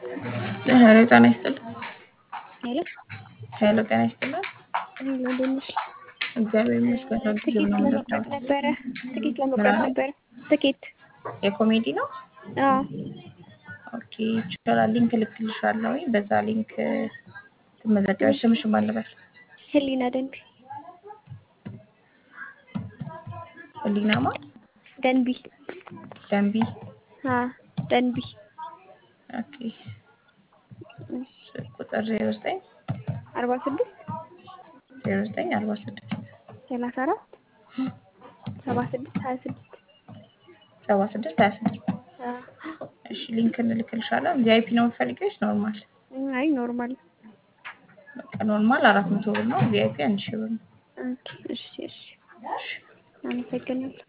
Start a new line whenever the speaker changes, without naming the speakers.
ሄሎ ጤና ይስጥልን።
ሄሎ
ሄሎ ጤና ይስጥልን።
ሄሎ እንደት ነሽ?
እግዚአብሔር ይመስገን። ሁልጊዜ
ትኬት
ነው
ለመቁረጥ
የምንረዳው።
ነበረ። ትኬት ለመቁረጥ ነበረ። ትኬት
የኮሜዲ ነው።
አዎ
ኦኬ ይቻላል። ሊንክ እልክልሻለሁ። በዛ ሊንክ ትመዘገቢያለሽ። ስምሽን ማን ልበል?
ህሊና ደንቢ
ህሊናማ
ደንቢ
ደንቢ።
አ ደንቢ
ኦኬ ስልክ ቁጥር ዜሮ ዘጠኝ
አርባ ስድስት
ዜሮ ዘጠኝ አርባ ስድስት
ሰላሳ አራት ሰባ ስድስት ሀያ ስድስት
ሰባ ስድስት ሀያ ስድስት እሺ ሊንክ እንልክልሻለን። ቪአይፒ ነው የምትፈልጊው ወይስ ኖርማል?
አይ ኖርማል
በቃ ኖርማል አራት መቶ ብር ነው። ቪአይፒ አንድ ሺህ ብር ነው።
ኦኬ እሺ እሺ አመሰግናለሁ